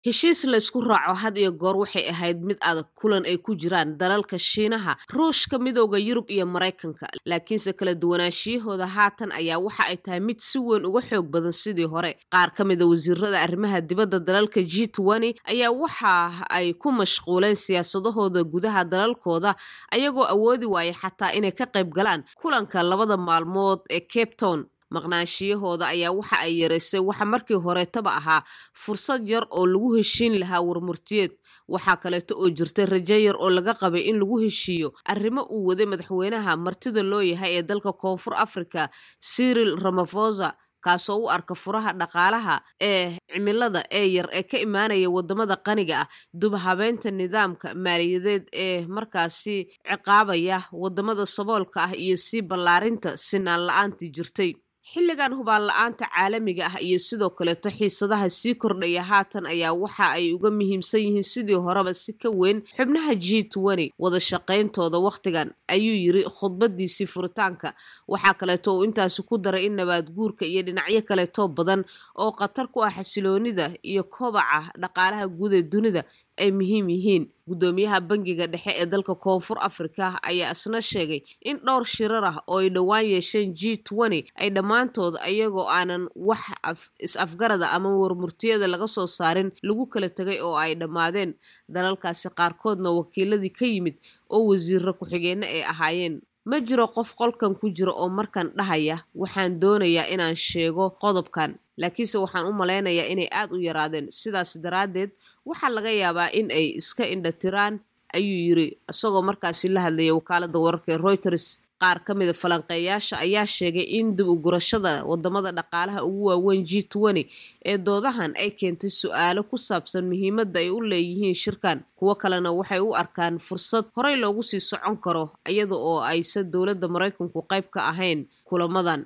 heshiis laysku raaco had iyo goor waxay ahayd mid adag kulan ay ku jiraan dalalka shiinaha ruushka midooda yurub iyo maraykanka laakiinse kala duwanaashiyahooda haatan ayaa waxa ay tahay mid si weyn uga xoog badan sidii hore qaar ka mida wasiirada arrimaha dibadda dalalka g twenty ayaa waxa ay ku mashquuleen siyaasadahooda gudaha dalalkooda ayagoo awoodi waaya xataa inay ka qayb galaan kulanka labada maalmood ee cape town maqnaanshiyahooda ayaa waxa ay yaraysay waxa markii horeetaba ahaa fursad yar oo lagu heshiin lahaa warmurtiyeed waxaa kaleeto oo jirta rajo yar oo laga qabay in lagu heshiiyo arrimo uu waday madaxweynaha martida loo yahay ee dalka koonfur africa cyril ramafosa kaasoo u arka furaha dhaqaalaha ee cimilada ee yar ee ka imaanaya wadamada qaniga ah dubhabeynta nidaamka maaliyadeed ee markaasi ciqaabaya wadamada saboolka ah iyo sii ballaarinta sinaan la-aantii jirtay xilligan hubaan la-aanta caalamiga ah iyo sidoo kaleeto xiisadaha sii kordhaya haatan ayaa waxa ay uga muhiimsan yihiin sidii horeba si ka weyn xubnaha g twenty wada shaqayntooda wakhtigan ayuu yiri khudbadiisii furitaanka waxaa kaleeto uu intaasi ku daray in nabaad guurka iyo dhinacyo kaleeto badan oo khatar ku ah xasiloonida iyo kobaca dhaqaalaha guud ee dunida ay muhiim yihiin guddoomiyaha bangiga dhexe ee dalka koonfur afrika ayaa isna sheegay in dhowr shirar ah oo ay dhowaan yeesheen g twenty ay dhammaantood ayagoo aanan wax is-afgarada ama warmurtiyada laga soo saarin lagu kala tegay oo ay dhammaadeen dalalkaasi qaarkoodna wakiiladii ka yimid oo wasiiro ku-xigeenno ay ahaayeen ma jiro qof qolkan ku jira oo markan dhahaya waxaan doonayaa inaan sheego qodobkan laakiinse waxaan u malaynayaa inay aad u yaraadeen sidaas daraaddeed waxaa laga yaabaa in ay iska indhatiraan ayuu yiri isagoo markaasi la hadlayay wakaaladda wararka ee reuters qaar ka mida falanqeeyaasha ayaa sheegay in dib u gurashada wadamada dhaqaalaha ugu waaweyn g twenty ee doodahan ay keentay su-aalo ku saabsan muhiimadda ay u leeyihiin shirkan kuwo kalena waxay u arkaan fursad horey loogu sii socon karo iyada oo aysan dowladda maraykanku qayb ka ahayn kulamadan